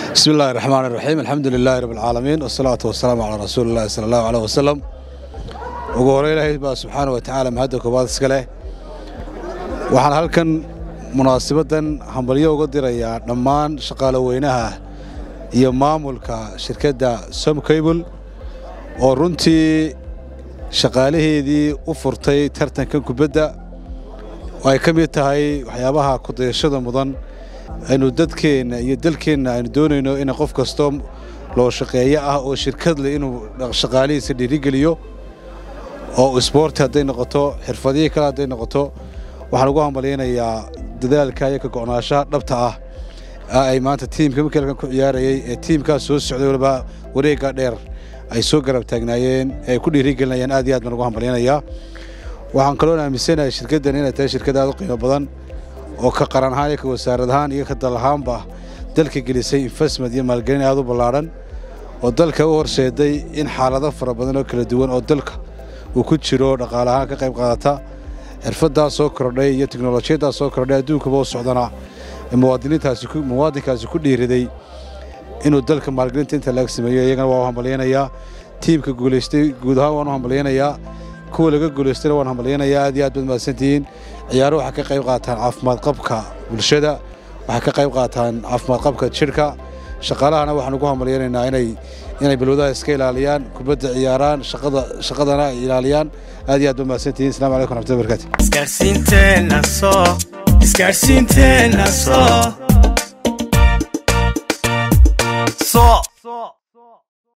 bismi illahi raxmaan iraxiim alxamdu lilaahi rabb alcaalamiin wasalaatu wasalaamu calaa rasuuli illahi sala allahu aleyh wasalam ugu hore ilaahay baa subxaana wa tacaala mahadda koobaad iska leh waxaan halkan munaasabaddan hambalyo uga dirayaa dhammaan shaqaalo weynaha iyo maamulka shirkadda somcable oo runtii shaqaalaheedii u furtay tartankan kubadda oo ay ka mid tahay waxyaabaha kudayashada mudan aynu dadkeenna iyo dalkeenna aynu doonayno in qof kastoo loo shaqeeyo ah oo shirkad leh inuu shaqaalihiisa dhiirigeliyo oo isboorti hadday noqoto xirfadihii kale hadday noqoto waxaan ugu hambalyaynayaa dadaalka iyo ka go'naashaha dhabta ah ay maanta tiimka makelkan ku ciyaarayay ee tiimkaas soo socday waliba wareegga dheer ay soo garab taagnaayeen ee ay ku dhiirigelinayaan aad iyo aad baan ugu hambalyaynayaa waxaan kaloon aaminsanahay shirkaddan inay tahay shirkad aad u qiimo badan oo ka qaran ahaan iyo ka wasaarad ahaan iyo ka dal ahaanba dalka gelisay investment iyo maalgelin aad u ballaadhan oo dalka u horseeday in xaalado fara badan oo kala duwan oo dalka uu ku jiro dhaqaale ahaan ka qayb qaadata xirfaddaas soo kordhay iyo teknolojiyaddaas soo kordhay adduunkaba u socdana muwaadiniintaasi muwaadinkaasi ku dhiiriday inuu dalka maalgelinta inta laga sameeyo iyagana waa u hambalyaynayaa tiimka guulaystay guud ahaan waan u hambalyaynayaa kuwa laga guulaystayna waan hambalyaynayaa aad iyo aad baad mahadsantihiin ciyaaro waxay ka qayb qaataan caafimaad qabka bulshada waxay ka qayb qaataan caafimaad qabka jidhka shaqaalahana waxaan ugu hambalyaynaynaa inay inay balwadaha iska ilaaliyaan kubadda ciyaaraan shaqada shaqadana ay ilaaliyaan aad iyo aad baad mahadsantihiin assalamu calaykum raxmatullahi barakatu isgaarsiinteenna soo isgaarsiinteenna soo soo